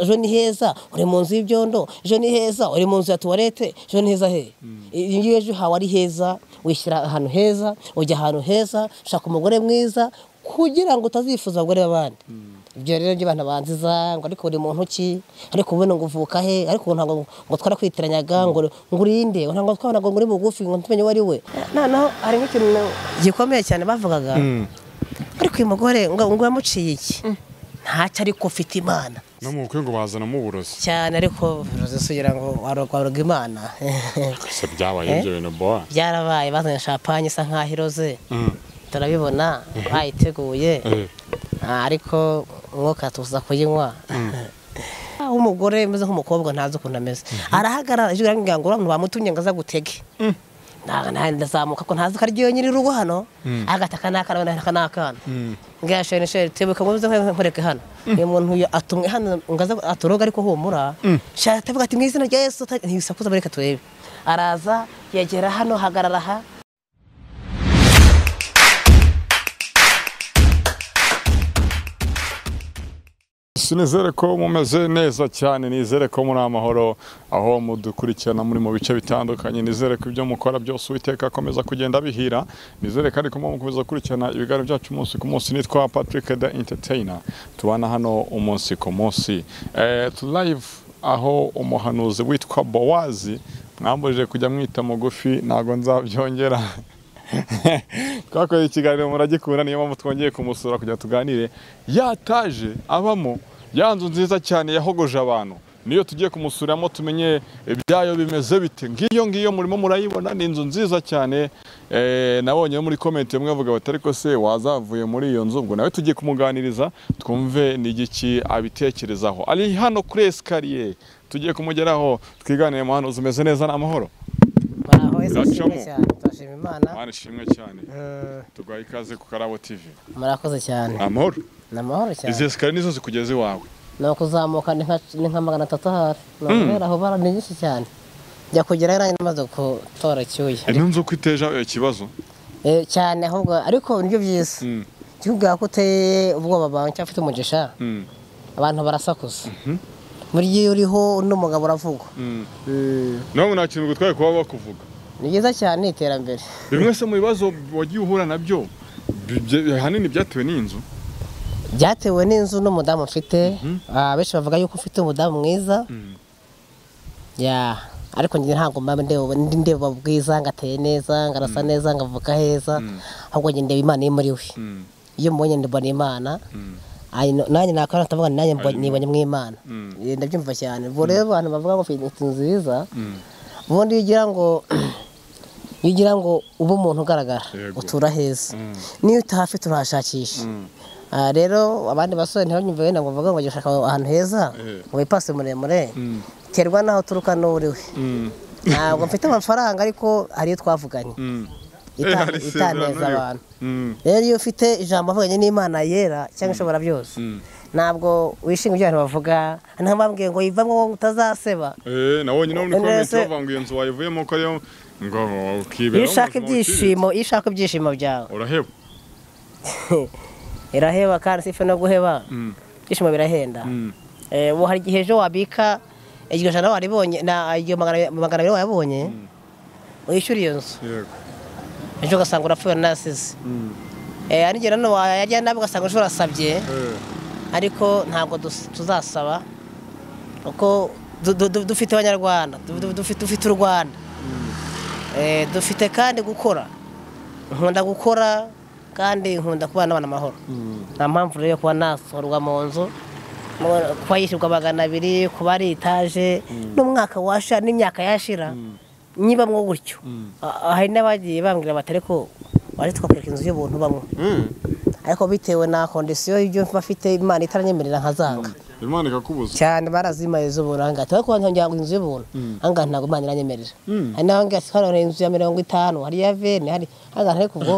ejo ni heza uri mu nzu y'ibyondo ejo ni heza uri mu nzu ya tuwarete ejo ni heza he iyo ngiyo ejo hawe ari heza wishyira ahantu heza ujya ahantu heza ushaka umugore mwiza kugira ngo utazifuza abagore b'abandi ibyo rero byo abantu banziza ngo ariko uri muntu ki ariko ubu ngo uvuka he ariko ubu ntabwo ngo twarakwitiranaga ngo ngo urinde ngo ntabwo twabona ngo uri mugufi ngo ntumenye uwo ari we noneho hari nk'ikintu gikomeye cyane bavugaga ariko uyu mugore ngo ngo wamuciye iki ntacyo ariko ufite imana no mu bukwe ngo bazanamo uburozi cyane ariko uzisubira ngo warwaga imana ese byabaye ibyo bintu bowa byarabaye bazanye shapanye isa nk'aho iroze turabibona bayiteguye Ah, ariko umwuka tuza kuyinywa Ah, umugore umeze nk'umukobwa ntazi ukuntu ameze arahagarara ijwi rirangira ngo abantu bamutumye ngo aza gutege Nta- nta- ndazamuka ko ntazi ko ari ryo nyiri urugo hano agata aka n'akana wenda aka n'akana mbwira sheri sheri tebuka ngo uze nkureke hano uyu muntu uyu atumwe hano ngo aze aturoga ariko humura shaka tebuka ati mu izina rya yesu uta- ntibisakuza bareka turebe araza yegera hano hagarara aha sinizere ko mumeze neza cyane nizere ko muri amahoro aho mudukurikirana muri mu bice bitandukanye nizere ko ibyo mukora byose uwiteka akomeza kugenda bihira nizere kandi ko mukomeza gukurikirana ibiganiro byacu umunsi ku munsi nitwa patrick the entertainer tubana hano umunsi ku munsi Eh, tu live aho umuhanuzi witwa bowazi mwambujije kujya mwita mugufi ntabwo nzabyongera twakoze ikiganiro muragikunda niyo mpamvu twongeye kumusura kugira ngo tuganire yataje abamo ya nzu nziza cyane yahogoje abantu niyo tugiye kumusuramo tumenye ibyayo bimeze bite ngiyo ngiyo murimo murayibona ni inzu nziza cyane eh, nabonye muri komenti imwe avuga bati ariko se wazavuye muri iyo nzu ubwo nawe tugiye kumuganiriza twumve ni igiki abitekerezaho ari hano kuri esikariye tugiye kumugeraho twiganire muhano umeze neza n'amahoro baraho yesu ashimwe Biracamo. cyane turashima imana mwana ishimwe cyane Mm, tugaha ikaze ku karabo tivi murakoze cyane amahoro ni amahoro cyane izi esikariye nizo zikugeza iwawe ni ukuzamuka ni nka- ni nka magana atatu ahari ni ukubera aho bara ni nyinshi cyane njya kugerayo nanjye namaze gutora icyuya ntunze uko iteje ikibazo Eh, cyane ahubwo ariko nibyo byiza kivuga ko uteye ubwoba bwawe cyangwa ufite umugisha abantu barasakuza buriya iyo uriho undi mugabo uravugwa Mm. nawe nta kintu gutwaye kuba bakuvuga ni byiza cyane ni iterambere bimwe se mu bibazo wagiye uhura nabyo bibye- ahanini byatewe n'inzu byatewe n'inzu n'umudamu mfite Ah, benshi bavuga yuko ufite umudamu mwiza Ya, ariko njye ntabwo mba ndeba ndi ndeba bwiza ngo ateye neza ngo arasa neza ngo avuka heza ahubwo njye ndeba imana iri muri we iyo mubonye ndibona imana Ay, no- nanjye nakora ndavuga nanjye mbo- nibonye mu imana Eh, ndabyumva cyane ubwo rero abantu bavuga ngo ufite inzu nziza ubundi iyo ugira ngo iyo ugira ngo ube umuntu ugaragara Yego. utura heza niyo utahafite urahashakisha Ah, rero abandi basore ntibanyumve wenda ngo bavuga ngo jya ushaka ahantu heza Eh. ngo wipase muremure terwa n'aho uturuka n'uwo uri we ntabwo mfite amafaranga ariko hari iyo twavuganye Ita- hari isezerano itaneza ririho. abantu Mm. rero iyo ufite ijambo avuganye n'imana yera cyangwa ishobora byose ntabwo wishinga ibyo abantu bavuga ntabwo bambwiye ngo yivamo wowe utazaseba Eh, nabonye nawe None muri komenti se- bavuga ngo iyo nzu wayivuyemo ko ariyo ngo ukibera iyo ushaka mu buzima ibyishimo iyo ushaka ibyishimo byawe buciriritse. uraheba iraheba kandi si ife no guheba ibyishimo birahenda Eh, ubu hari igihe ejo wabika iryo jana waribonye na iyo magana magana abiri wayabonye wishyura iyo nzu yego ejo ugasanga urapfuye unasize Eh, n'igihe nanone wayajya nabi ugasanga ejo urasabye Eh, ariko ntabwo dus- tuzasaba kuko du- du- du- dufite abanyarwanda du- du- dufite dufite u rwanda Eh, dufite kandi gukora nkunda gukora kandi nkunda kubana n'abantu amahoro nta mpamvu rero yo kuba nasorwa mu nzu mu- kuba yishyurwa magana abiri kuba ari etaje n'umwaka washa n'imyaka yashira niba mwo gutyo A- hari n'abagiye bambwira bati ariko waje tukakwereka inzu y'ubuntu bamwe eh, ariko bitewe na kondisiyo y'ibyo mba mfite imana itaranyemerera nkazanga imana ikakubuza cyane barazimaye z'ubuntu aha ngaha ariko abantu ngira ngo inzu y'ubuntu aha ngaha ntabwo imana iranyemerera hari n'aho ngaha hano hari inzu ya mirongo itanu hari iya veni hari aha ngaha ariko ubwo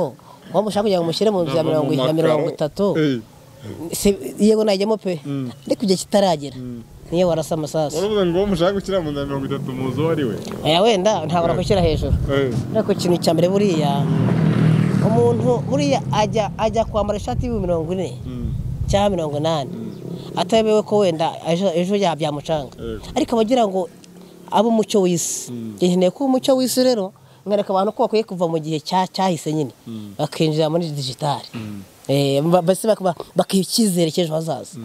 waba ushaka kugira ngo mushyire mu nzu ya Ndava mirongo mu ya makaro. mirongo itatu Eh, si- yego najyamo pe ariko igihe kitaragera niyo warasa amasasu uravuga ngo mushaka gushyira mu nzu ya mirongo itatu mu nzu wari we aya wenda ntabwo nakushyira hejuru Eh, ariko ikintu cya mbere buriya umuntu buriya ajya ajya kwambara ishati y'imirongo ine mm, cyangwa mirongo inani atabewe ko wenda ejo- ejo yabyamucanga Yego. ariko abagira ngo abe umucyo w'isi Njye nkeneye ko umucyo w'isi rero nkareka abantu ko bakwiye kuva mu gihe cya- cyahise nyine bakinjira muri digitali Eh, ba- mbese bakaba- bakiha icyizere cy'ejo hazaza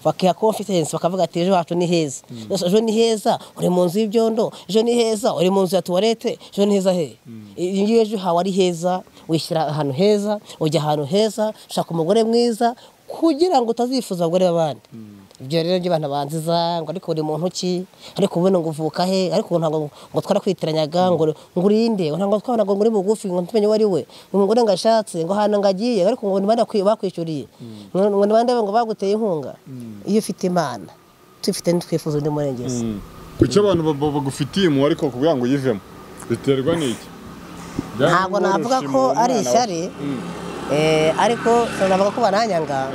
bakiha confidence bakavuga ati ejo hacu ni heza Gusa ejo ni heza uri mu nzu y'ibyondo ejo ni heza uri mu nzu ya tuwarete ejo ni heza he iyi ngiyi ejo hawe ari heza wishyira ahantu heza ujya ahantu heza ushaka umugore mwiza kugira ngo utazifuza abagore b'abandi ibyo rero byo abantu banziza ngo ariko uri muntu ki ariko ubuno ngo uvuka he ariko ngo ntabwo ngo twarakwitiranaga ngo ngo urinde ngo ntabwo twabona ngo uri mugufi ngo tumenye uwo ari we ngo umugore ngo ashatse ngo ahantu ngo agiye ariko ngo ni bande bakwi- bakwishyuriye ngo ngo ni bande ngo baguteye inkunga iyo ufite imana tubifite ntitwifuza undi murengezi kuki abantu ba- ba- bagufitiye impuhwe ariko kugira ngo uyivemo biterwa n'iki Ntabwo navuga ko ari ishyari. Eh, ariko sinavuga ko bananyanga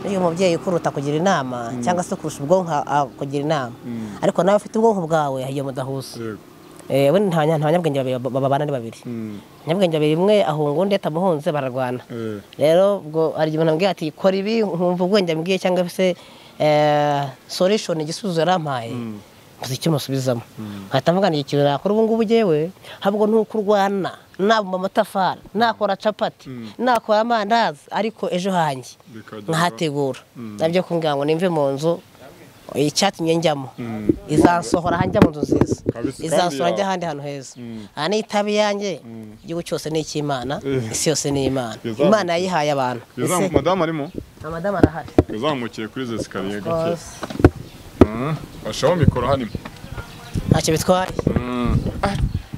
iyo umubyeyi ukuruta kugira inama cyangwa se kurusha ubwonko a- kugira inama ariko nawe ufite ubwonko bwawe iyo mudahuza Eh, we nta nta banyabwenge babiri ba- babana ari babiri abanyabwenge babiri umwe ahunga undi atamuhunze bararwana rero ubwo hari igihe umuntu ambwiye ati kora ibi nkumva ubwenge ambwiye cyangwa se eh, solution igisubizo yarampaye mbuze icyo musubizamo nkahita mvuga ngo ikintu nakora ubu ngubu njyewe ahubwo ni uko urwana nabumba amatafari nakora capati nakora amandazi ariko ejo hanjye Bikagera- nkahategura nabyo kumbwira ngo nimve mu nzu icyatumye njyamo izansohora hanjya mu nzu nziza Kabisa, kandi izansohora ya- njya ahandi hantu heza aha ni itabi yanjye igihugu cyose ni icy'imana Eh. isi yose ni imana Bizamu- imana yayihaye abantu Ese- madamu arimo amadamu arahari yazamukiye kuri izi sikariye gake Rwose, bashaho mikoro hano ntacyo bitwaye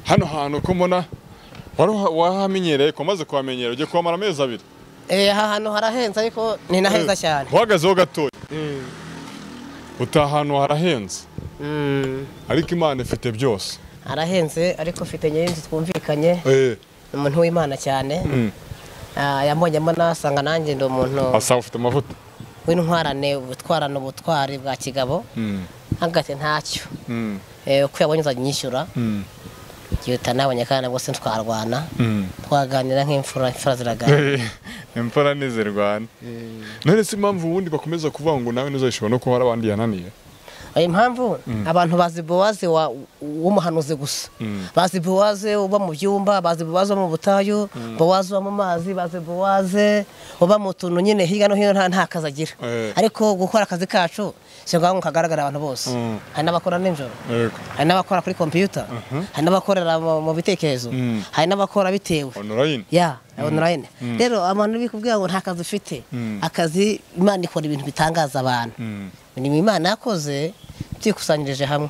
hano hantu ko mbona wari uha- wahamenyereye ko maze kuhamenyera ugiye kuhamara amezi abiri Eh, aha hantu harahenze ariko ni na heza cyane uhagazeho gatoya utaha ahantu harahenze Mm, ariko imana ifite byose harahenze ariko mfite nyir'inzu twumvikanye ni umuntu w'imana cyane Ah, yambonyemo nasanga nanjye ndi umuntu asaba ufite amavuta w'intwarane utwarana ubutwari bwa kigabo hagati ntacyo Eh, uko yabonye uzajya unyishyura yihuta nabonye kandi rwose ntitwarwana twaganira nk'imfura imfura ziraganira imfura ntizirwana none si impamvu ubundi bakomeza kuvuga ngo nawe ntuzayishobora no kuba hari abandi yananiye impamvu abantu bazi bowazi wa- w'umuhanuzi gusa bazi bowaze uba mu byumba bazi bowaze uba mu butayu bowaze uba mu mazi bazi bowaze uba mu tuntu nyine hirya no hino nta nta kazi agira Eh. ariko gukora akazi kacu si ngombwa ngo kagaragare abantu bose Mm. hari n'abakora nijoro hari n'abakora kuri kompiyuta hari n'abakorera mu mu bitekerezo Mm. hari n'abakora bitewe onorayini ya onorayine rero abantu bikubwira ngo nta kazi ufite akazi imana ikora ibintu bitangaza abantu imirimo imana yakoze byikusanyirije hamwe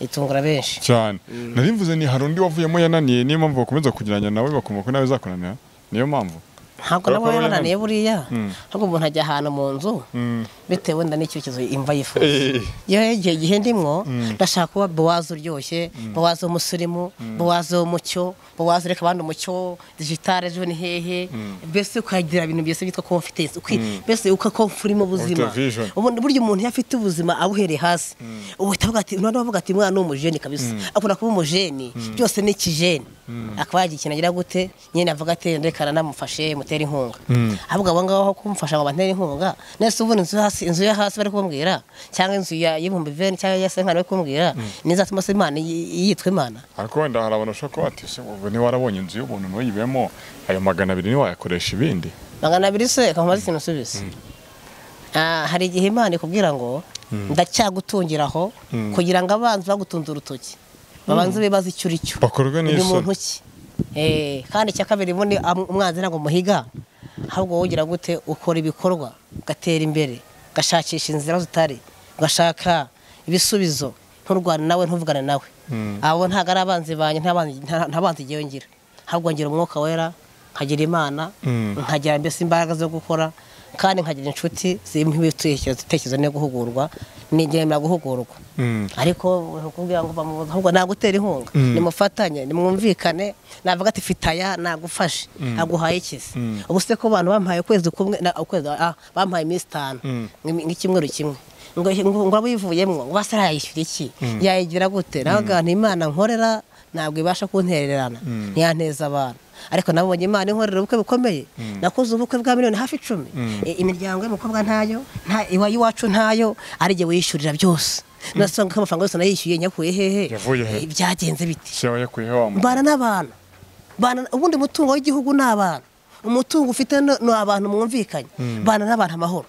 itungura benshi cyane nari mvuze ni hari undi wavuyemo yananiye niyo mpamvu bakomeza kugeranya nawe bakumva ko nawe zakunanira niyo mpamvu ntabwo Kubera ko nabo baba yabananiye buriya ahubwo umuntu ajya ahantu mu nzu bitewe wenda n'icyerekezo imva yifuza iyo igihe gihe ndimwo ndashaka kuba bowazi uryoshye bowazi w'umusirimu bowazi w'umucyo bowazi reka abandi umucyo digitale ejo ni hehe mbese ukagira ibintu byose byitwa confidence ukwi- mbese ukakomfa uri mu buzima Ufite vision. ubundi burya umuntu iyo afite ubuzima abuhereye hasi uhita avuga ati noneho avuga ati mwana ni umujeni kabisa akunda kuba umujeni byose ni ikijeni akaba yagira ikintu agira gute nyine avuga ati reka namufashe mutere inkunga ahubwo abo ngabo aho kumufasha ngo batere inkunga nese ubundi inzu yo hasi inzu yo hasi bari kumbwira cyangwa inzu ya- y'ibihumbi bibiri cyangwa iya senkari bari kumbwira nizatuma se imana yi- yitwa imana ariko wenda hari abantu bashobora kuba bati "Ese wowe ntiwarabonye inzu y'ubuntu ntuyibemo ayo magana abiri ntiwayakoresha ibindi magana abiri se kamubaza ikintu usubiza Ah, hari igihe imana ikubwira ngo ndacyagutungiraho kugira ngo abanzi bagutunze urutoki babanze bibaze icyo uri cyo Bakorwe uri n'isoni. muntu ki Eh, kandi icya kabiri ubundi am- umwanzi ntabwo umuhiga ahubwo wowe ugira gute ukora ibikorwa ugatera imbere ugashakisha inzira zitari ugashaka ibisubizo nturwane nawe ntuvugane nawe abo ntabwo ari abanzi banjye nta banzi- nta nta banzi njyewe ngira ahubwo ngira umwuka wera nkagira imana nkagira mbese imbaraga zo gukora kandi nkagira inshuti zirimo ibitekerezo ibitekerezo no guhugurwa nigemera guhugurwa ariko kugira ngo bamubuze ahubwo nagutera inkunga nimufatanye nimwumvikane navuga ati fite aya nagufashe aguhaye ikizi ubu se ko abantu bampaye ukwezi kumwe na- ukwezi ah, bampaye iminsi itanu nk'imi- nk'icyumweru kimwe ngo ngo- ngo abivuyemo ngo basa yayishyura iki yayigira gute nawe aganira imana nkorera ntabwo ibasha kuntererana ntiyaneza abantu ariko nabonye imana inkorera ubukwe bukomeye nakoze ubukwe bwa miliyoni hafi icumi I- imiryango y'umukobwa ntayo nta iwa iwacu ntayo ari jye wishyurira byose nasanga ko amafaranga yose nayishyuye nyakuye hehe Yavuye he? Eh, byagenze biti se wayakuye wa muntu mbana n'abantu Mbana- ubundi mutungo w'igihugu ni abantu umutungo ufite no- ni abantu mwumvikanye bana n'abantu amahoro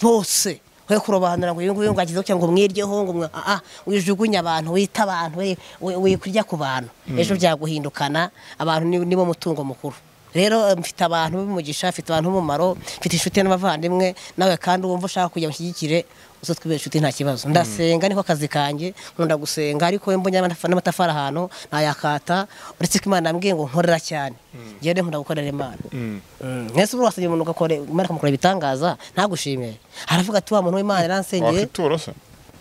bose we kurobanura ngo uyu nguyu ngo agize gutya ngo mwiryeho ngo mwa- ah, ah, wijugunye abantu wita abantu we- we- wikurya ku bantu ejo byaguhindukana abantu ni- nibo mutungo mukuru rero eh, mfite abantu b'umugisha mfite abantu b'umumaro mfite inshuti n'abavandimwe nawe kandi wumva ushaka kujya mushyigikire uze twibere inshuti nta kibazo ndasenga niko kazi kanjye nkunda gusenga ariko iyo mbonye n'amatafa- n'amatafari ahantu ntayakata uretse ko imana yambwiye ngo nkorera cyane ngewe rero nkunda gukorera imana mwese buri wasabye umuntu ugakora imana ikamukora ibitangaza ntagushimire haravuga ati wa muntu w'imana yaransengeye wakitura se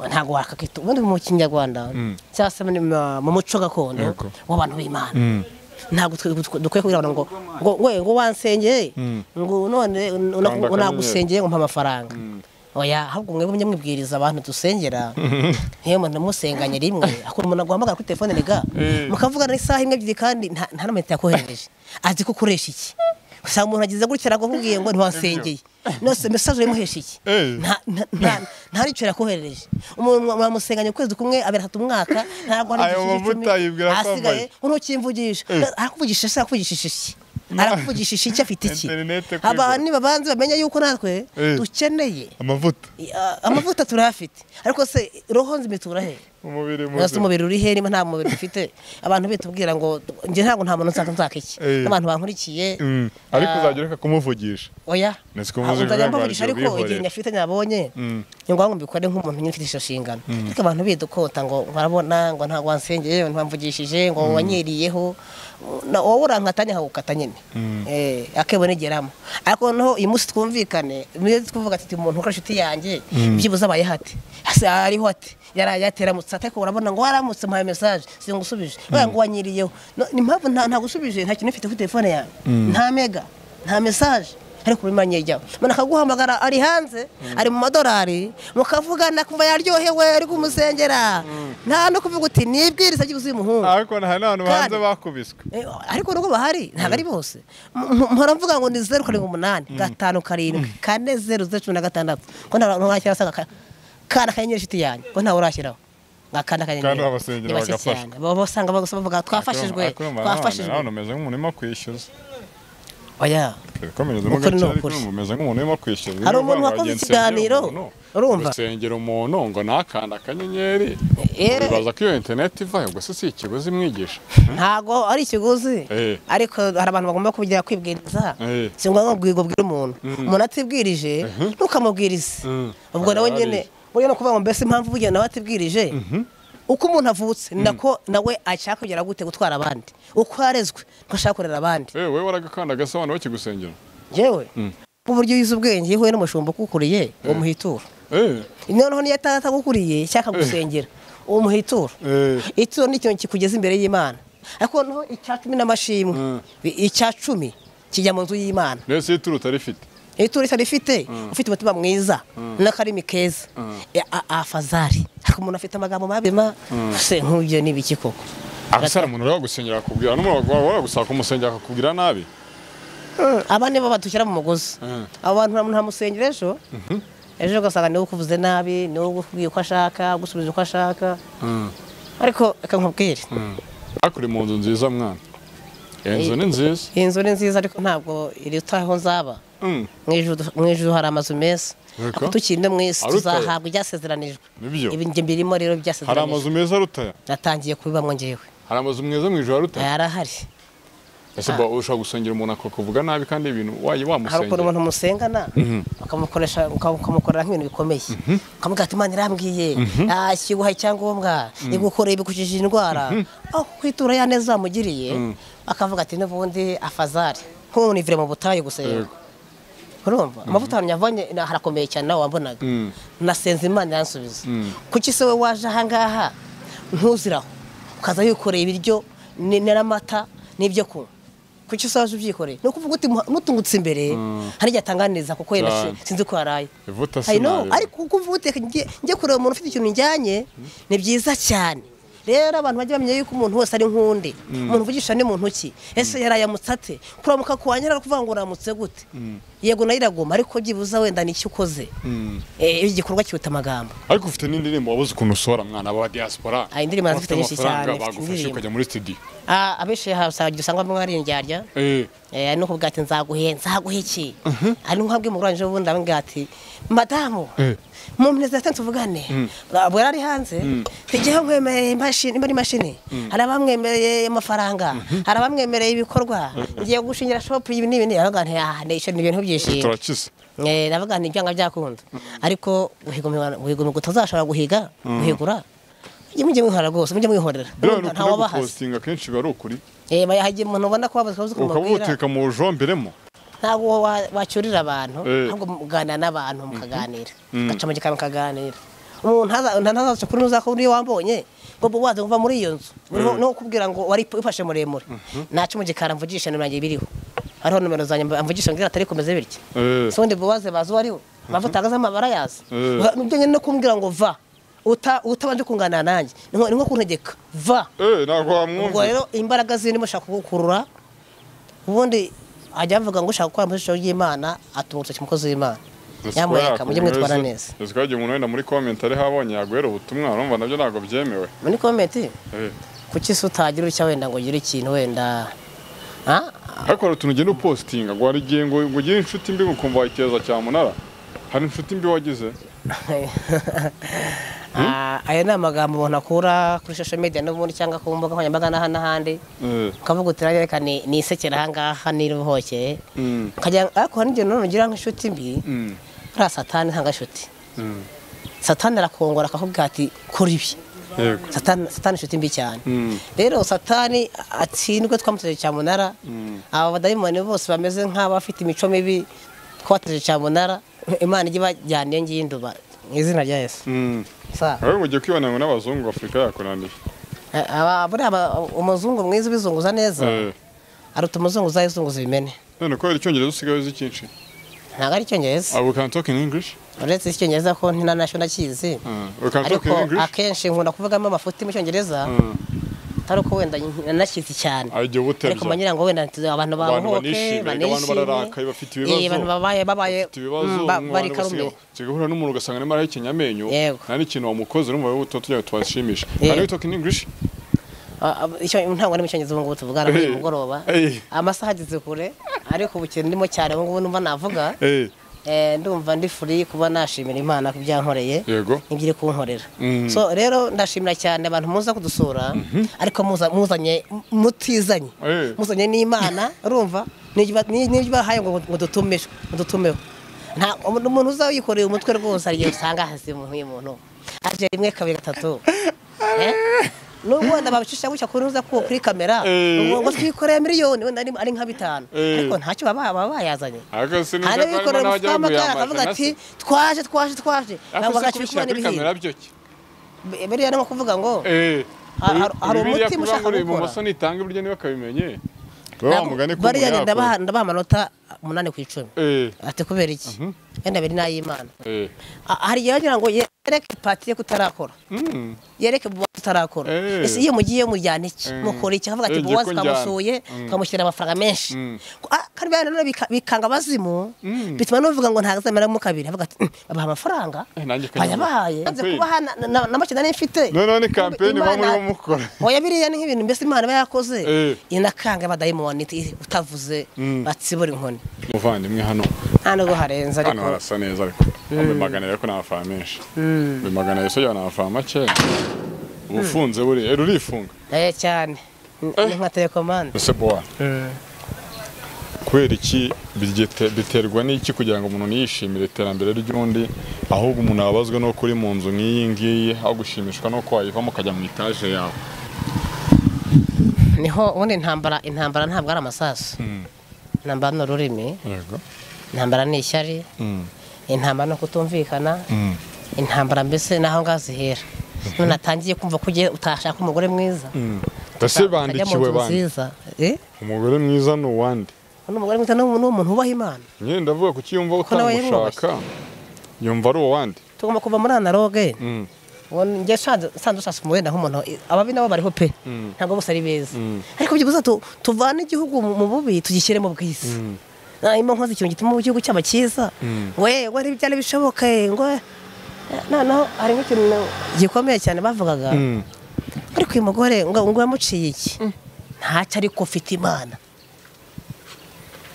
ntabwo wakakita ubundi mu kinyarwanda cyangwa se mu- mu muco gakondo Yego. w'abantu b'imana ntabwo twe- twe- dukwiye kugira ngo ngo we ngo wansengeye ngo none una- Kanda unagusengeye ngo mpa amafaranga oya ahubwo mwebwe mujye mwibwiriza abantu dusengera nk'iyo umuntu musenganye rimwe akora umuntu aguhamagara kuri telefone rega Mm. mukavugana isaha imwe ebyiri kandi nta nta n'amayinite yakohereje azi ko ukoresha iki usanga umuntu agize gutya aragukubwiye ngo ntiwansengeye nose mesaje uyimuhesha iki Eh. nta- nta- nta- nta n'icyo yakoherereje umuntu mwamusenganya ukwezi kumwe abiri atatu umwaka ntabwo Ayo mavuta yibwira ko asigaye ambaye. untukimvugisha arakuvugisha se arakuvugisha iki arakuvugisha iki afite iki Interinete kwigura. abantu nibabanze bamenye yuko natwe Eh. dukeneye amavuta Ah, amavuta turayafite ariko se roho nzima itura he umubiri Ese mubi umubiri uri he niba nta mubiri dufite abantu bitubwira ngo njye ntabwo nta muntu nzaka nzaka iki Eh. n'abantu bankurikiye Mm. ariko ah, uzajya ureka kumuvugisha oya Nzi ko Ah, muzi nzajya ibibazo mbavugisha byawe ariko igihe ubihorera. nyafite nyabonye Mm. ni ngombwa mbikore nk'umuntu nyine ufite ishusho nshingano ariko abantu bidukota ngo barabona ngo ntabwo wansengeye ngo ntamvugishije ngo wanyiriyeho na- wowe urankata nyahagukata nyine Eh, akebo nigeramo ariko noneho uyu munsi twumvikane niyo tuvuga ati umuntu ukora inshuti yanjye byibuze abaye hate Ase ariho ati yaraye yateramutse ariko urabona ngo waramutse mpaye message singusubije ngo ngo wanyiriyeho No, ni impamvu nta ntagusubije nta kintu ufite kuri telefone yawe nta mega nta message ariko muri manye jyaho umuntu akaguhamagara ari hanze ari mu madorari mukavugana kumva yaryohewe ari kumusengera nta no kuvuga uti nibwiriza by'ubuzi y'umuhungu ariko hari n'abantu hanze Kandi- bakubiswe Eh, ariko nubwo bahari ntabwo ari bose M- m- mpora mvuga ngo ni zeru karindwi umunani gatanu karindwi kane zeru zeru cumi na gatandatu ko nta nta washyira asanga ka- kana kanyenyeri inshuti yanjye ko ntawe urashyiraho ngakanda Kandi kanyenyeri babasengera ni bake bagafashwa. cyane. baba basanga bagusaba bavuga twafashijwe twafashijwe hano umeze nk'umuntu urimo kwishyuza oya komereza mu Ukuri gace ni ariko ukuri. urumva umeze nk'umuntu urimo kwishyuza Hari umuntu wakoze ikiganiro, urumva? urusengera umuntu ngo nakanda akanyenyeri Eh. bibaza ko iyo interineti ivayo gusa si ikiguzi mwigisha ntago ari ikiguzi Eh. ariko hari abantu bagomba kugira kwibwiriza Eh. si ngombwa ngo ubwire umuntu umuntu atibwirije ntukamubwirize Mm. ubwo nawe Harabari. nyine buriya ni ukuvuga ngo mbese impamvu ubugira nawe atibwirije uko umuntu avutse ni nako nawe ashaka kugera gute gutwara abandi uko yarezwe niko ashaka kurera abandi Eh, wowe waragakanda agasa abantu bakigusengera yewe uburyo yize ubwenge iyo uhuye n'umushumba ukukuriye uwo muhitura Eh, noneho niyo ataba atagukuriye cyangwa akagusengera uwo muhitura Eh. ituro ni ikintu kikugeza imbere y'imana ariko noneho icya cumi n'amashimwe Mm. i- icya cumi kijya mu nzu y'imana rero si ituru utarifite ituro rifite ufite umutima mwiza n'akarimi keza E, a- afazari ariko umuntu afite amagambo mabi ma se nk'ibyo ni ibiki koko abasara umuntu rero gusenyera akakubwira n'umuntu waragusaba kumusengera akakubwira nabi aba nibo badushyira mu mugozi Mm. abo bantu nta muntu amusengera ejo ejo ugasanga niwe ukuvuze nabi niwe ukubwiye uko ashaka ugusubiza uko ashaka ariko reka nkubwire ariko uri mu nzu nziza mwana iyo nzu ni nziza iyi nzu ni nziza ariko ntabwo irutaha aho nzaba Mm, mu ijuru- mu ijuru hari amazu meza Yego. ako tukiri no mu isi Arutayo. tuzahabwa ibyasezeranijwe Nibyo. Ibi njye mbirimo rero hari byasezeranijwe amazu meza arutaya natangiye kubibamo ngewe hari amazu meza mu ijoro arutaya yarahari ese bo ushobora gusengera umuntu akakuvuga nabi kandi ibintu wayi hari ukuntu wamusengera umuntu musengana ukamukoresha uka- ukamukorera nk'ibintu bikomeye ukamubwira ati imana irambwiye "Ah, ikiguha icyangombwa igukoreye ibikujije indwara aho kwitura ya neza wamugiriye akavuga ati n'ubundi afazari nkunivire mu butayu gusenga Yego. urumva amavuta ahantu yavanye na- harakomeye cyane nawe wambonaga Mm. nasenze imana iransubiza kuki se we waje ahangaha ntuziraho ukaza wikoreye ibiryo ni- n'amata n'ibyo kunywa kuki se waje ubyikoreye ni ukuvuga uti "Muha- nutungutse imbere hari igihe atanganiriza kuko yenda si- Cyane. sinzi ko yaraye ivuta I know, sinari ariko kuko uvuga uti "Reka njye njye kureba umuntu ufite ikintu njyanye ni byiza cyane rero abantu bajya bamenya yuko umuntu wese ari nk'undi umuntu uvugisha ni muntu ki ese yarayamutse ate kuramuka kuwanyara ari kuvuga ngo uramutse gute yego nayo iragoma ariko byibuze wenda ni icyo ukoze Eh, igikorwa kiruta amagambo ariko ufite n'indirimbo wabuze ukuntu usohora mwana wa diaspora Ah, indirimbo zifite Abafite nyinshi amafaranga cyane, mfite bagufashe indirimbo. ukajya muri studio Ah, abenshi usanga usanga bamwe ari indyarya eh Eh, nuko ubwo ati nzaguhe nzaguhe iki ari nkabwe mu rwanje ubundi abambwira ati madamu Eh. mu minsi itatu tuvugane bwo ari hanze tujyeho nkwemereye imashini imba ari imashini hari abamwemereye amafaranga hari abamwemereye ibikorwa ngiye gushingira shopu ibi n'ibi n'ibi aravuga ati ah ni ni ibintu byishimo turakize Eh, aravuga ni ibyanga byakunda ariko guhigumira utazashobora guhiga guhigura mujye mujye mwihora rwose mujye mwihorera rero ni ukuri ntawabahaza gupostinga kenshi biba ari ukuri Eh, hagiye umuntu ubona ko wabuze ukaba kumubwira ubuteka mu bujombiremo ntabwo wa- wacyurira abantu Eh. ahubwo muganira n'abantu mukaganira gaca mu gikari mukaganira umuntu ntaza- ntazaca kuri nuza ko niyo wambonye ngo bo waza kuva muri iyo nzu Niho- niho kubwira ngo wari ufashe muremure naca mu gikari amvugisha nimero yanjye biriho hariho nimero zanjye amvugisha ngira atari kumeze bitya Eh. so ndi bubaze bazi uwo ari we mpamvu utagaze amabara yazi Eh. Ba- nibyo nyine no kumbwira ngo va uta- utabanje kunganira nanjye ni nko ni nko kuntegeka va eh ntabwo ubwo wamwumva rero imbaraga zirimo ushaka kugukurura ubundi ajya avuga ngo ushaka gukora mu ishusho y'imana atuma urutoki umukozi w'imana nyamuneka mujye mwitwara neza ese ko umuntu wenda muri comment ari habonye yaguhera ubutumwa urumva nabyo ntabwo byemewe muri komenti eh kuki se utagira utya wenda ngo ugire ikintu wenda Ah, ariko hari utuntu ugenda upostinga ngo hari igihe ngo ngo ugire inshuti mbi ukumva wayiteza cyamunara hari inshuti mbi wagize Ah, aya ni amagambo umuntu akura kuri social media n'ubundi cyangwa ku mbuga nkoranyambaga n'aha n'ahandi eh ukavuga uti reka ni ni isekera ahangaha n'iruhokeye mm, ukajya ariko hari n'igihe nanone ugira nk'inshuti mbi mm, uriya satani nta gashuti mm. satani arakongora akakubwira ati kora ibi yego satani satani inshuti mbi cyane Mm. rero satani atsindwe twamuteje cyamunara aba badayimoni bose bameze nk'abafite imico mibi twateje cyamunara imana ijye ibajyaniye ngiye induba mu izina rya yesu Mm. Sa- Ahubwo mugiye kwibana ngo n'abazungu Afurika yakunaniye aba- buriya aba- umuzungu mwiza ubizunguza neza Eh. aruta umuzungu uzayizunguza ibimene none kubera icyongereza usigaye uzi cyinshi ntabwo ari icyongereza Ah, we can talk in english uretse icyongereza ko ntinanasho nakizi Ah, we can talk ariko in english akenshi nkunda kuvugamo amafuti mu cyongereza Ah, atari uko wenda nanakizi cyane ah, igihe uba ariko utemvya manyira ngo wenda nti- abantu abantu bahohoke banishimye abantu bararakaye bafite ibibazo Eh, abantu babaye babaye bafite ibibazo mm, ba- bari karume kigahura n'umuntu ugasanga arimo arahekenye amenyo Yego. nta n'ikintu wamukoze urumva wowe tuba tugira ngo tubashimishe Yego. Can we talk in english Ah, ah, icyo- ntabwo ari mu cyongereza ubu ngubu tuvugana Eh, uyu mugoroba eh. amasaha ageze kure ariko ubu kintu ndimo cyane ubu ngubu numva navuga Eh, eh, ndumva ndi free kuba nashimira imana ku byankoreye yego ibyo iri kunkorera Mm. so rero ndashimira cyane abantu muza kudusura ariko muza- muzanye mutizanye Eh. muzanye n'imana urumva n'ibyo ba- ni- n'ibyo bahaye ngo ngo dutumeho ngo dutumeho nta umuntu umuntu uzaba yikoreye umutwe rwose hari igihe usanga hasi mu nk'iyo muntu aje rimwe kabiri gatatu Eh? nubwo wenda babicisha gutya kuri uza ku- kuri kamera Eh. ngo ngo twikoreye miliyoni wenda ari ari nka bitanu Eh. ariko ntacyo baba baba bayazanye ariko sinumva hari ko harimo abikorera n'abajya umufuka w'amakara babiyambaza akavuga na ati se twaje twaje twaje ariko ntabwo se agacibikwa kubishyira kuri n'ibihira kamera byo ki biriya ni nko kuvuga ngo Eh, Hari- hari- hari umutima Bibiliya kuvuga ngo ushaka ni gukora. ibumoso nitanga iburyo niba akabimenye ntabwo- wa mugani ko bariya umuntu nyenda yakora. baha- ndabaha amanota umunani ku icumi Eh, ati kubera iki wenda abiri ni ay'imana eh. A- hari igihe bagira ngo yereke pati ye kutarakora Mm. yereke buwa kutarakora Eh. ese iyo mugiye mujyana iki Mm. mukora iki akavuga ati Eh, buwa jye ko twamusuye twamushyira amafaranga menshi Mm. Ah, kandi biriya nanone bika- bikanga abazimu bituma n'uvuga ngo ntazameramo kabiri avuga ati "Mm, babaha amafaranga Eh, nanjye ko bayabaye nyamara. nze kubaha na- na- na make nari mfite noneho ni kampeni muba Imana- murimo mukora oya biriya ni nk'ibintu mbese imana iba yakoze Eh. inakanga abadayimoni iti- utavuze batsibura inkoni muvandimwe hano nta nubwo harenze hano ariko harasa neza ariko bimaganira ko nta mafaranga menshi bimaganira so nta mafaranga make uba ufunze buriya Eh, rurifunga eh cyane Ni- ni nka telekomande ese bowa kubera iki bigite- biterwa n'iki kugira ngo umuntu yishimire iterambere ry'undi ahubwo umuntu abazwe no kuri mu nzu nk'iyi ngiyi aho gushimishwa no ko wayivamo ukajya mu itaje yawe niho ubundi intambara intambara ntabwo ari amasasu intambara ni ururimi yego intambara ni ishyari intambara ni ukutumvikana intambara mbese n'aho ngaho zihera none atangiye kumva ko ugiye utashaka umugore mwiza mbese utajya mu bandikiwe nzu bandi nziza eh umugore mwiza ni uwandi n'umugore mwiza ni umuntu wubaha imana nyine ndavuga kuki yumva nawe utamushaka yumva ari uwandi tugomba kuva muri analoge njye nsanzwe ushaka umubare naho umuntu ababi nabo bariho pe ntabwo bose ari beza ariko byibuze tuvane igihugu mu bubi tugishyire mu bwiza niba nkoze ikintu gituma igihugu cyaba cyiza we we ntibyari bishoboka ngo noneho hari nk'ikintu gikomeye cyane bavugaga ariko uyu mugore ngo ngo yamuciye iki ntacyo ariko ufite imana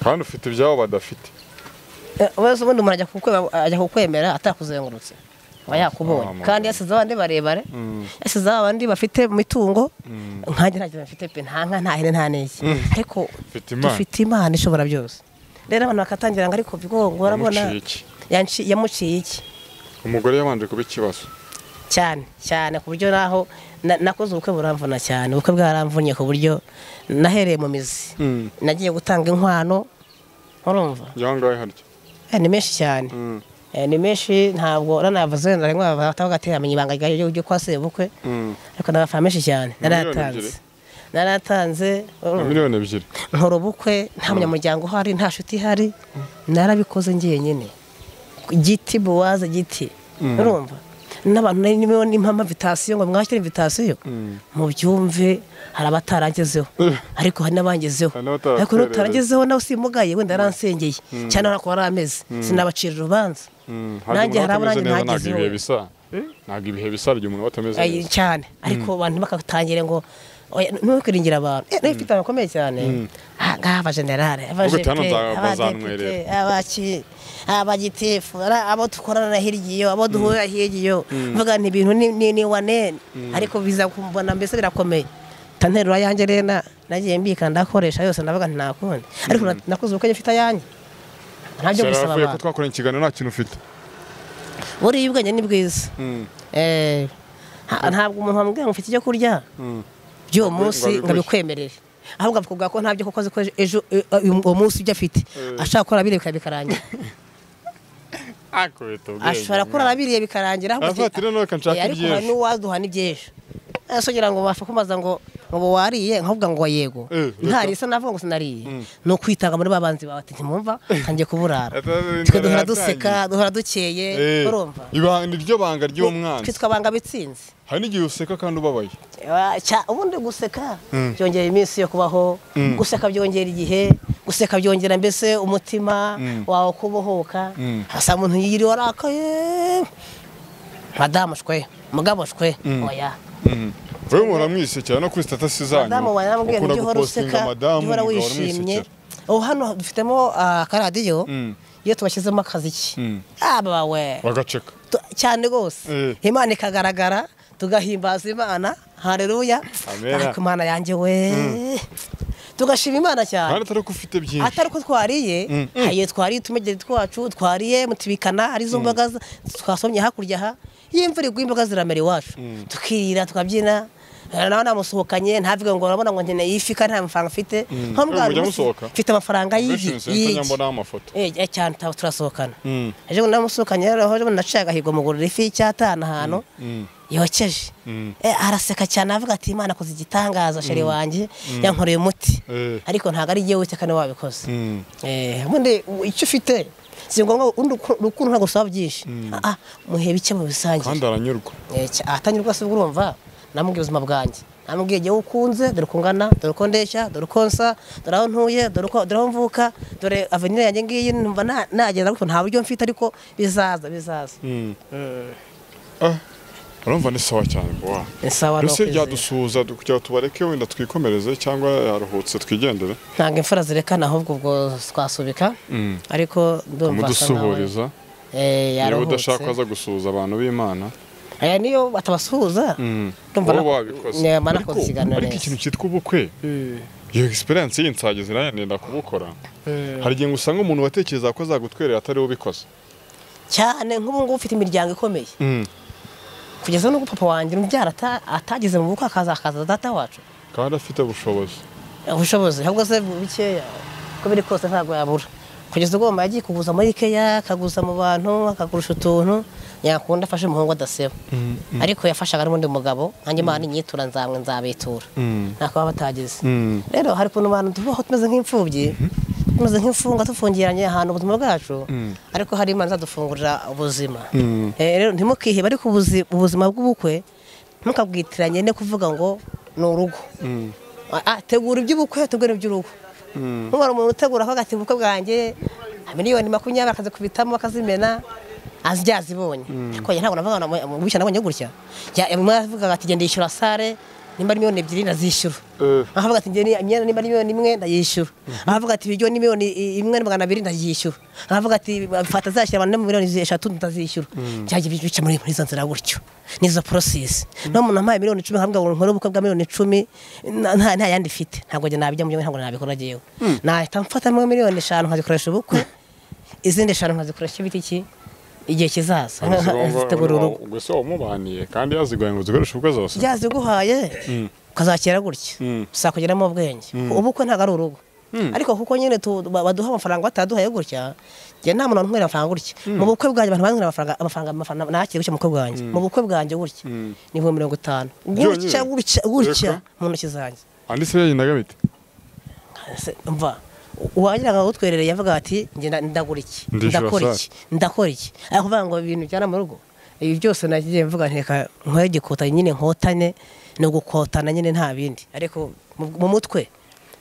kandi ufite ibyabo badafite wese ubundi umuntu ajya kukwe- ajya kukwemera atakuzengurutse aba yakubonye Ah, kandi yasize abandi barebare yasize abandi bafite mitungo nkanjye nta kintu bafite pe nta nka nta hene nta n'iki ariko Ufite Imana. dufite imana ishobora byose rero abantu bakatangira ngo ariko bigongora urabona Yamuciye iki? yanci- yamuciye iki umugore yabanje kuba ikibazo cyane cyane ku buryo naho na- nakoze ubukwe buramvuna cyane ubukwe bwaramvunnye ku buryo nahereye mu mizi Mm. nagiye gutanga inkwano urumva y'aho ngaho harya Eh, ni menshi cyane Mm. Eh, ni menshi ntabwo nanavuze wenda rimwe batavuga ati amenya ibanga ryayo ryo kwa sebukwe Mm. ariko nabafana menshi cyane miliyoni naratanze ebyiri? naratanze na miliyoni ebyiri nkora ubukwe nta munyamuryango uhari nta nshuti ihari narabikoze ngiye nyine giti buwaza giti urumva n'abantu nari niba n'impamvu invitasiyo ngo mwakire invitasiyo mu byumve hari abatarangezeho ariko hari n'abangezeho Hari n'abataraterereza. ariko n'utarangezeho nawe usimugaye wenda yaransengeye cyane urabona ko wari ameze sinabacira urubanza Mm, ntabwo nanjye hari umuntu abo atameze nanjye neza, ntabwo ntagezeho ibihe bisa ntabwo ibihe bisa rya umuntu aba atameze Ay, neza cyane ariko abantu bakatangira ngo oya, ntukwiringira abantu Eh, n'ufite abantu bakomeye cyane Ah, ngaha abajenerale Ubwo hano nza- bazantwerera. abadepite abaki abagitifu ara- abo dukorana hirya iyo abo duhurira hirya iyo mvuga nti ibintu ni- ni ni wanene ariko biza kumbona mbese birakomeye tanterura yanjye rero na- nagiye mbika ndakoresha yose ndavuga nti nakundi ariko na- nakoze ubukwe mfite ayanjye ntabyo Sarah, gusaba avuye ko abantu twakoranye ikiganiro nta kintu ufite buriya ubwenge ni bwiza Mm. Eh, nta- ntabwo umuntu wamubwira ngo ufite icyo kurya by'uwo Ngo munsi abiguhe. ngo abikwemerere ahubwo akakubwira ko ntabyo kuko azi ko ejo eh, uyu- uwo munsi ibyo afite ashobora kurara abiriye bikarangira akubita ubwenge ashobora kurara abiriye bikarangira ahubwo Aravuga ati- ati, "Noneho reka nshake Eh, ariko iby'ejo." hari n'uwaduha n'iby'ejo Eh, so kugira ngo bapfa kumaza ngo ngo ubu wariye nkavuga ngo yego Eh, reka. ntariye se navuga ngo sinariye ni ukwitanga muri babanzi bawe ati ntimwumva ntangiye kuburara Ati, "Inzara twe duhora yatangiye." duseka duhora dukeye Eh, urumva ibanga- iryo banga ry'umwana twitwa banga bitsinze hari n'igihe useka kandi ubabaye Wa- cya- ubundi guseka byongera iminsi yo kubaho guseka byongera igihe guseka byongera mbese umutima wawe kubohoka hasa umuntu yiriwe arakaye madamu shwe mugabo shwe oya wowe muramwisekera no kuri statasi zanyu madamu wanambwiye ukunda ntujya uhora gupostinga useka madamu jya uhora umugabo wishimye aramwisekera. ubu hano dufitemo ah, akaradiyo Mm. iyo tubashyizemo akaziki aba we bagaceka Tu- cyane rwose Eh. imana ikagaragara tugahimbaza imana hareruya Amena. ariko imana yanjye we tugashima imana kandi cyane atari ko ufite byinshi atari ko twariye hagiye twariye utumegere twacu twariye mutubikana ari zo mboga za- twasomye hakurya aha iyo imvura iguye imboga ziramera iwacu tukirira tukabyina Eh, nawe namusohokanye ntavuge ngo urabona ngo nkeneye ifi kandi nta mafaranga mfite nko Eh, mujya mbwa- musohoka? mfite amafaranga y'igi Convention Center y'igi nyambonaho amafoto Eh, eh, cyane tuba turasohokana Mm. ejo bundi namusohokanye rero aho naciye agahigo mugurira ifi y'icyatanu ahantu yokeje Eh, araseka cyane avuga ati imana akoze igitangaza sheri wanjye yankoreye umuti Eh. ariko ntabwo ari igihe witeka niwe wabikoze Mm. Eh, ubundi u- icyo ufite si ngombwa urukundo urukundo ntabwo usaba byinshi Ah, ah, muhe bike mu bisangiye kandi aranyurwa Eh, cya- ahatanyurwa se ubwo urumva namubwiye ubuzima bwanjye namubwiye igihe ukunze dore uko ngana dore uko ndeshya dore uko nsa dore aho ntuye dore uko dore aho mvuka dore avenir yanjye ngiyi numva na- nagera ariko nta buryo mfite ariko bizaza bizaza Ah, urumva ni sawa cyane kuwa Ni sawa no mbese kwizera. ryadusuhuza du- kugira ngo tubareke wenda twikomereze cyangwa yaruhutse twigendere ntabwo imfura zirekana ahubwo ubwo twasubika ariko ndumva asa nawe mudusuhuriza eh, niba yaruhutse udashaka waza gusuhuza abantu b'imana aya niyo batabasuhuza ndumva wowe na- wabikoze ne- Ariko- banakoze ikiganiro ariko neza ikintu cyitwa ubukwe iyo egisperiyanse y'insagi zirananira kubukora hari igihe usanga umuntu watekereza ko azagutwerera atari we ubikoze cyane nk'ubu ngubu ufite imiryango ikomeye kugeza n'ubwo papa wanjye umubyara ata- atageze mu bukwe akaza akaza data wacu kandi afite ubushobozi ubushobozi ahubwo se bikeya uko biri kose ntabwo yabura kugeza ubwo mama yagiye kuguza muri ikeya akaguza mu bantu akagurisha utuntu yakunda afashe umuhungu adaseba ariko yafashaga n'undi mugabo nanjye imana inyitura nzamwe nzabitura nta kuba batageze rero hari ukuntu abantu tubaho tumeze nk'imfubyi tumeze nk'imfunga tufungiranye ahantu ubuzima bwacu ariko hari imana izadufungurira ubuzima Eh, rero ntimukihebe ariko ubuzi- ubuzima bw'ubukwe ntukabwitiranye no kuvuga ngo ni urugo Ah, ah, tegura iby'ubukwe tegura iby'urugo ntubona umuntu utegura aho agati ubukwe bwanjye miliyoni makumyabiri akazikubitamo akazimena azijya azibonye ariko njye ntabwo navuga ngo bishyura nabonye gutya Ya- ya- umwe avuga ati genda yishyura sare nimba ari miliyoni ebyiri nazishyura Eh. aho avuga ati njye ni- imyenda nimba ari miliyoni imwe ndayishyura aho avuga ati ibiryo ni miliyoni i- imwe na magana abiri ndayishyura aho avuga ati fata azashyira abantu mu miliyoni eshatu ndazishyura byajya bi- bica muri muri izo nzira gutyo n'izo porosesi niba umuntu ampaye miliyoni icumi akavuga ngo nkore ubukwe bwa miliyoni icumi na- nta nta yandi mfite ntabwo njye nabijya mu byo ntabwo nabikora njyewe nahita mfatamo miliyoni eshanu nkazikoresha ubukwe izindi eshanu nkazikoresha ibiti ki igihe kizaza nkazitegura urugo ubwo se wamubaniye kandi yazigoye ngo uzikoreshe ubukwe zose byaziguhaye ukazakira gutya Mm. gusa kugeramo ubwenge ubukwe ntabwo ari urugo ariko kuko nyine tu- ba- baduha amafaranga bataduhaye gutya njye nta muntu wanywera amafaranga gutya mu bukwe bwanjye abantu banywera amafaranga amafaranga amafaranga nakira gutya mu bukwe bwanjye mu bukwe bwanjye gutya ni ibihumbi mirongo itanu gutya Byonyine? gutya gutya Reka. mu ntoki zanjye andi se yagendaga bite Se- mva uwagira ngo utwerereye avuga ati njye nda- ndagura iki Ndishyura ndakora sale. iki ndakora iki ariko kuvuga ngo ibintu byana mu rugo ibi byose nagiye mvuga nteka nkoye gikota nyine nkotane ni ugukotana nyine nta bindi ariko mu- mu mutwe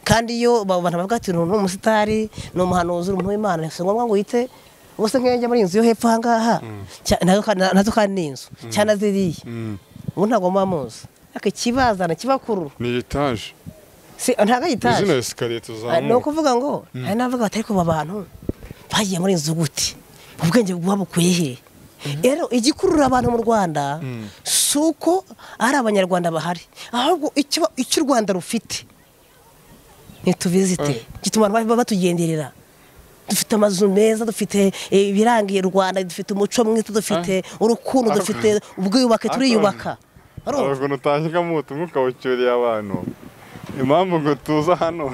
kandi iyo ba- abantu bavuga ati ni umusitari ni umuhanuzi uri umuntu w'imana si ngombwa ngo wite ubuse nkenge muri iyi nzu yo hepfo ahangaha Cya- nazo kandi- nazo kandi ni inzu cyane ziriya ubu ntabwo muba muzi ariko ikibazana kibakurura ni etaje si ntabwo ari etaje izina esikariye Ah, ni tuzamuka ukuvuga ngo hari n'abavuga batari kuba abantu bagiye muri inzu gute ubwenge buba bukwiye he rero igikurura abantu mu rwanda si uko ari abanyarwanda bahari ahubwo icyo icyo u rwanda rufite ntitubizite gituma abantu baba batugenderera dufite amazu meza dufite eh, ibirangiye u rwanda dufite umuco mwiza dufite urukundo Ariko- dufite ubwiyubake Ariko- turiyubaka Urumva? ntabwo utangiramo ubutumwa ukawucyuriye abantu impamvu ngo tuza hano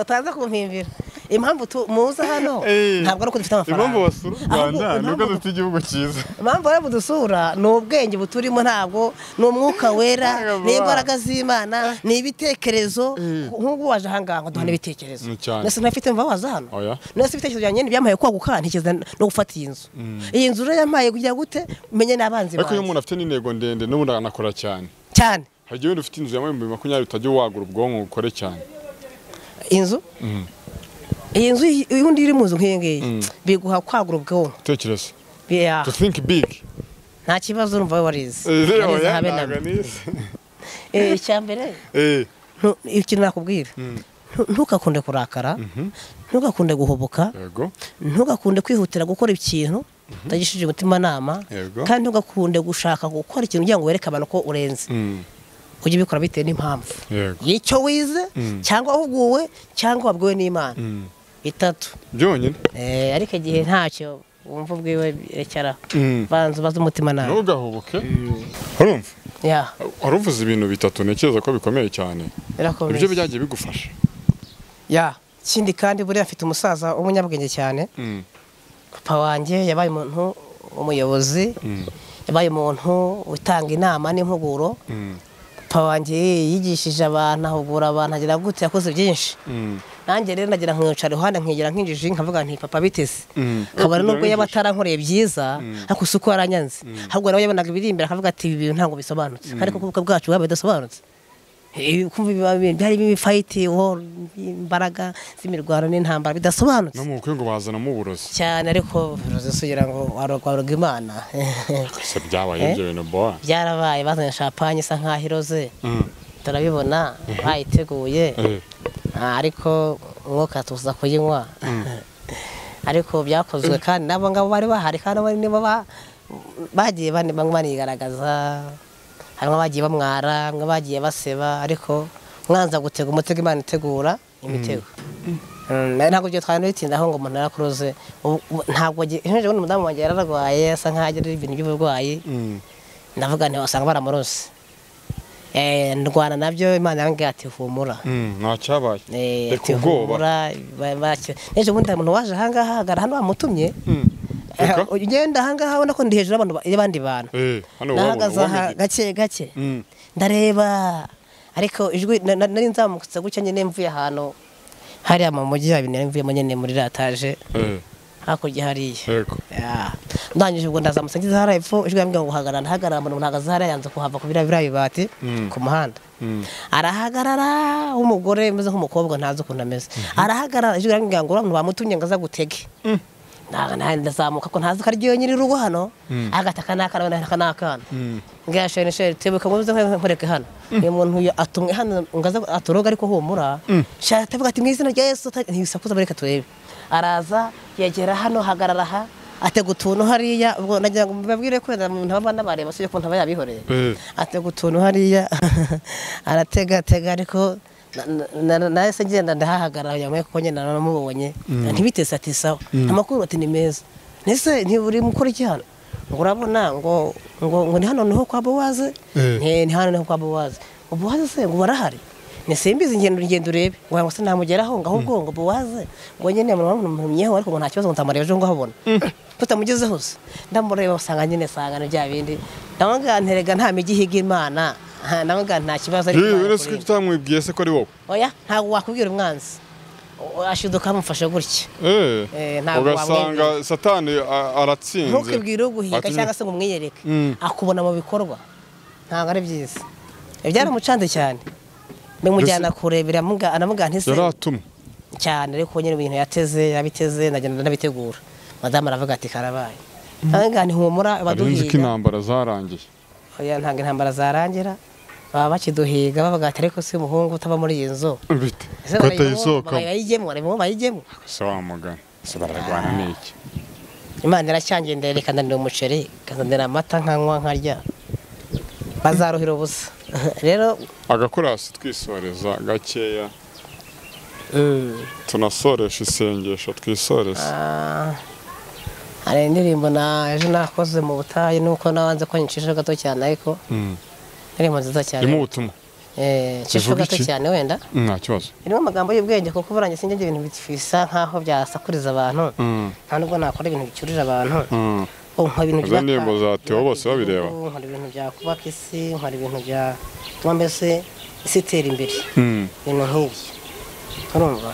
utaza kumpimbira impamvu tu- muza hano Eh, ntabwo ari uko dufite amafaranga impamvu basura u rwanda Ahubwo ni uko impamvu- dufite igihugu cyiza impamvu bari budusura ni ubwenge buturimo ntabwo ni umwuka wera Ntabwo ni baba. imbaraga z'imana ni ibitekerezo nk'ubu waje ahangaha ngo duhane ibitekerezo Mm, cyane. mbese unafite mva waza hano Oya. mbese ibitekerezo byanjye ntibyampaye kwaguka ntikiza no gufata iyi nzu iyi nzu rero yampaye kugira gute menye n'abanzi ariko banjye iyo umuntu afite n'intego ndende n'ubundi anakora cyane cyane hari igihe wenda ufite inzu ya bibiri makumyabiri utajya wagura ubwonko ngo ukore cyane inzu iyi nzu iyi- iyi undi iri mu nzu nk'iyi ngiyi biguha kwagura ubwonko utekereza Yeah. to think big nta kibazo urumva we warize Warize oya habe ntabwo namba. nize Eh, icya mbere Eh, ntu- ikintu nakubwira ntu- ntugakunde kurakara ntugakunde guhubuka yego ntugakunde kwihutira gukora ikintu utagishije umutimanama Yego. kandi ntugakunde gushaka gukora ikintu kugira ngo wereke abantu ko urenze Mm, ujye ubikora bitewe n'impamvu yego y'icyo wize cyangwa wahuguwe cyangwa wabwiwe n'imana Mm. bitatu byonyine Eh, ariko igihe ntacyo wumva ubwiwe rekeraho Mm. banza ubaze umutimanama ntugahubuke urumva ya waruvuze ibintu bitatu ntekereza ko bikomeye cyane birakomeye ibyo byagiye bigufasha ya ikindi kandi buriya mfite umusaza w'umunyabwenge cyane Mm, papa wanjye yabaye umuntu w'umuyobozi mm, yabaye umuntu utanga inama n'impuguro mm, papa wanjye yigishije abantu ahugura abantu agira gute yakoze byinshi mm, nanjye rero nagira nkicara iruhande nkigira nk'injiji nkavuga nti papa biteze mm. kabari nubwo yaba atarankoreye byiza ariko si uko yaranyanze ahubwo nawe yabonaga ibiri imbere akavuga ati ibi bintu ntabwo bisobanutse ariko kuko ubukwe bwacu bwaba bidasobanutse Eh, kumva ibiba- byari ibifayiti imbaraga z'imirwano n'intambara bidasobanutse no mu bukwe ngo bazanamo uburozi cyane ariko ruzisugira ngo warogwaroga imana gusa byabaye ibyo bintu boa byarabaye bazanye shapanye isa nkaho iroze Mm, turabibona bayiteguye eh, Ah, ariko umwuka tuza kuyinywa ariko byakozwe kandi n'abo ngabo bari bahari kandi abo nibo ba- bagiye bane- bamwe banigaragaza harimo abagiye bamwara bamwe bagiye baseba ariko mwanza gutega umutego imana itegura imitego Mm, ntabwo ibyo twari bitindaho ngo umuntu yarakuruze Ubu- ubu- ntabwo ngi- ejo bundi umudamu wanjye yararwaye asa nkaho agira ibintu by'uburwayi mm, ndavuga nti wasanga baramurose Eh, ndwana nabyo imana yambwiye ati humura mm, nta cyabaye Eh, reka ati ubwoba humura ba- bakira n'ejo bundi hari umuntu waje ahangaha ahagarara hano bamutumye Mm, reka Eh, ugenda ahangaha ubona ko ndi hejuru y'abantu ba- y'abandi bantu Eh, hano wabona nahagaze aha uwamenya gake gake Mm, ndareba ariko ijwi na- na- nari nzamutse gutya nyine mvuye ahantu hariya mu mujyi haba ibintu mvuyemo nyine muri rataje eh, hakurya hariya yego Ya. ndangije ubwo ndazamutse ngeze hariya epfo ijwi yambwira ngo hagarara ndahagarara mbona umuntu ahagaze hariya yanze kuhava ku biriya biriya bibati Mm. ku muhanda Mm. arahagarara w'umugore umeze nk'umukobwa ntazi ukuntu ameze arahagarara ijwi riramubwira ngo uriya muntu bamutumye ngo azagutege Na- na- ndazamuka ko ntazi ko ari ryo nyiri urugo hano agata aka ni akana wenda aka ni akana ngira sheri sheri tebuka ngo uze nkureke hano uyu muntu uyu atumwe hano ngo aze atoroge ariko humura shaka tebuka ati mu izina rya yesu uta- ntibisakuza bareka turebe araza yegera hano hagarara aha atega utuntu hariya ubwo nagira ngo mbabwire ko wenda umuntu aba anabareba si ukuntu aba yabihoreye Eh. atega utuntu hariya aratega atega ariko na- na- na- nawe se ngenda ndahahagarara yamwe kuko nyine naramubonye ntibitese ati sawa amakuru ati ni meza nese ntiburi mukora iki hano ngo urabona ngo ngo ngo ni hano niho kwa bowaze Eh. ni ni hano niho kwa bowaze bowaze se ngo barahari ni simbizi ingendo urugendo urebe ngo ngo se namugeraho ngo ahubwo ngo bowaze ngo nyine murumyeho ariko ngo nta kibazo ngo nzamureba ejo ngo ahabona tutamugezeho se ndamureba usanga nyine sangana bya bindi ndamubwira nterega nta migi ihiga imana Ah, ndamubwira nta kibazo ariko yewe Imana uretse ko ikurinda. icyo utamwibwiye se ko ari wowe oya ntabwo wakubwira umwanzi O- ashiduka amufashe gutya Eh, Eh, ntabwo ugasanga wamwibwiye. satani a- aratsinze ntukibwire uguhiga Ati- cyangwa se ngo umwiyereke Mm. akubona mu bikorwa ntabwo ari byiza byaramucanze cyane bimujyana kure biramuga- aramuga ntise yari atumwe cyane ariko nyine ibintu yateze yabiteze ndagenda ndabitegura madamu aravuga ati karabaye ntabwo ntihumura arenze ko baduhiga intambara zarangiye oya ntabwo intambara zarangira baba bakiduhiga bavuga ati ariko si umuhungu utaba muri iyi nzu bite Ese ko barayivamo- atayisokamo barayijyemo barayivamo bayijyemo se wa mugani se bararwana n'iki imana iracyangiye ndayareka ikandanira umuceri ikazanira amata nkanywa nkarya bazaruhira ubusa rero agakorasi twisoreza gakeya tunasoresha isengesho twisoreze Ah, hari indirimbo naje nakoze mu butayu nuko nabanze ko nyicisha gato cyane ariko Mm. indirimbo nziza cyane irimo ubutumwa Eh, nyicisha Ivuga gato iki? cyane wenda Mm, nta kibazo irimo amagambo y'ubwenge kuko buranye sinjye ibintu bisa nk'aho byasakuriza abantu Mm, nta nubwo nakora ibintu bicyurira abantu mm. Oh, nkora ibintu Izo byubaka- ndirimbo za Theo byubaka bose babireba? igihugu, nkora ibintu byakubaka isi nkora ibintu byatuma mbese isi itera imbere Mm. ibintu nk'ibyo urumva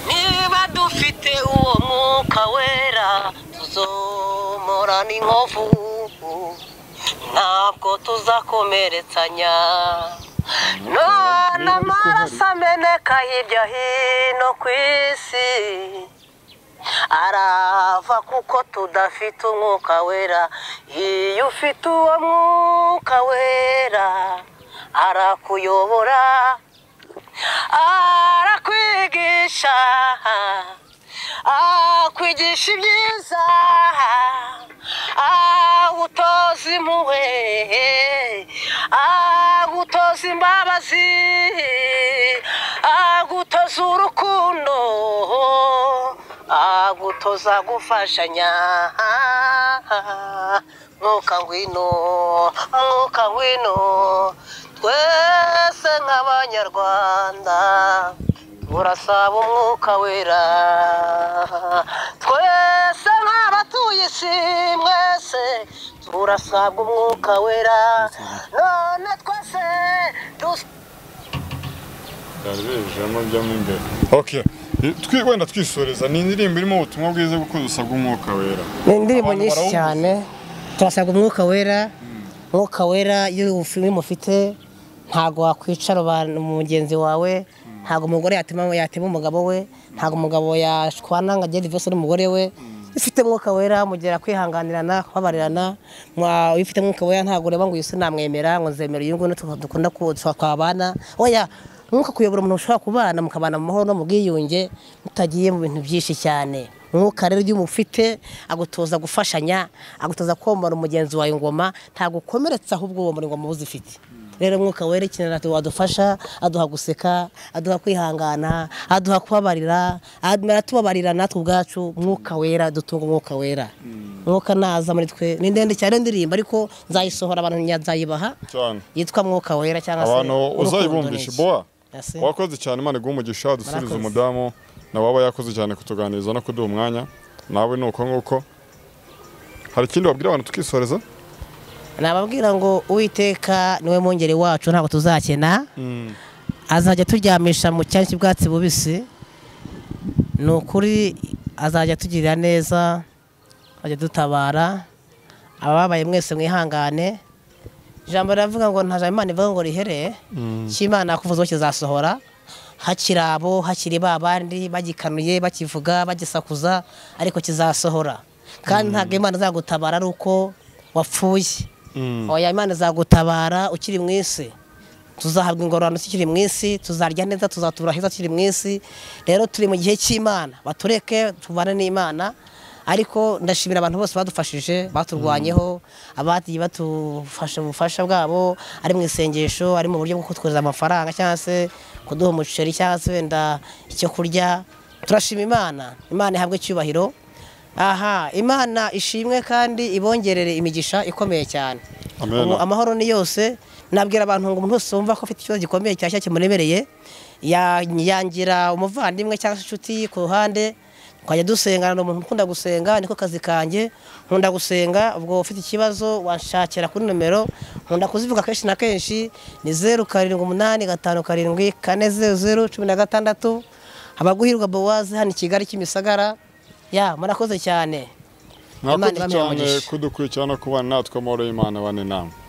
niba dufite uwo mwuka wera tuzomora n'inkovu ntabwo tuzakomeretsanya Niba ariko n'amaraso ameneka hirya hino ku isi arava kuko tudafite umwuka wera iyo ufite uwo mwuka wera arakuyobora arakwigisha akwigisha ibyiza agutoza impuhwe agutoza imbabazi agutoza urukundo agutoza gufashanya mwuka ngwino mwuka ngwino twese nk'abanyarwanda turasaba umwuka wera twese nk'abatuye isi mwese turasabwa umwuka wera none twese dus yabijemo byamo imbere okay I- twi- wenda twisoreza ni indirimbo irimo ubutumwa bwiza kuko dusabwa umwuka wera ni indirimbo Abantu nyinshi barawumva. cyane turasabwa umwuka wera umwuka wera iyo ufi- iyo umufite ntabwo wakwicara abantu- mugenzi wawe ntabwo umugore yatema yatema umugabo we ntabgo umugabo yashwana ngo agere divorce n'umugore we iyo ufite umwuka wera mugera kwihanganirana kubabarirana mwa- iyo ufite umwuka wera ntabwo ureba ngo uyu se namwemera ngo nzemera uyu nguyu niyo dukunda ku- tuba- twabana oya umwuka kuyobora umuntu ushobora kubana mukabana mu mahoro no mu bwiyunge mutagiye mu bintu byinshi cyane umwuka rero iyo umufite agutoza gufashanya agutoza komora umugenzi wawe ingoma ntabwo ukomeretsa ahubwo uwo muri ngoma uba uzifite rero umwuka werekenera wadufasha aduha guseka aduha kwihangana aduha kubabarira amara tubabarira natwe ubwacu umwuka wera dutunga umwuka wera umwuka naza muri twe ni ndende cyane iyo ndirimbo ariko nzayisohora abantu nzayibaha cyane yitwa mwuka wera cyangwa se abantu Urukundo ni uzayibumvisha iki? boa Ese? wakoze cyane imana iguha umugisha dusubize Murakoze. umudamu na waba yakoze cyane kutuganiriza no kuduha umwanya nawe ni uko nguko hari ikindi wabwira abantu tukisoreza nababwira ngo uwiteka niwe mwungeri wacu ntabwo tuzakena azajya aturyamisha mu cyanya cy'ubwatsi bubisi ni ukuri azajya atugirira neza ajya dutabara ababaye mwese mwihangane ijambo riravuga ngo nta jambo imana ivuga ngo rihere cy'imana yakuvuze ko kizasohora hakiri abo hakiri ba bandi bagikanuye bakivuga bagisakuza ariko kizasohora kandi ntabwo imana izagutabara ari uko wapfuye oya imana izagutabara ukiri mu isi tuzahabwa ingororano tukiri mu isi tuzarya neza tuzatura heza tukiri mu isi rero turi mu gihe cy'imana batureke tubane n'imana ariko ndashimira abantu bose badufashije baturwanyeho abagiye batufasha ubufasha bwabo ari mu isengesho ari mu buryo bwo kutwohereza amafaranga cyangwa se kuduha umuceri cyangwa se wenda icyo kurya turashima imana imana ihabwe icyubahiro aha imana ishimwe kandi ibongerere imigisha ikomeye cyane Amen. Ubu amahoro ni yose nabwira abantu ngo umuntu wese wumva ko afite ikibazo gikomeye cyashya kimuremereye ya- yangira umuvandimwe cyangwa se inshuti ku ruhande twajya dusengana ni umuntu ukunda gusenga niko kazi kanjye nkunda gusenga ubwo ufite ikibazo washakira kuri nomero nkunda kuzivuga kenshi na kenshi ni zeru karindwi umunani gatanu karindwi kane zeru zeru cumi na gatandatu abaguhirwa bowazi hano i kigali kimisagara ya murakoze cyane mwakoze Imana ibahe cyane umugisha. kudukurikirana no kubana natwe amahoro y'imana abane namwe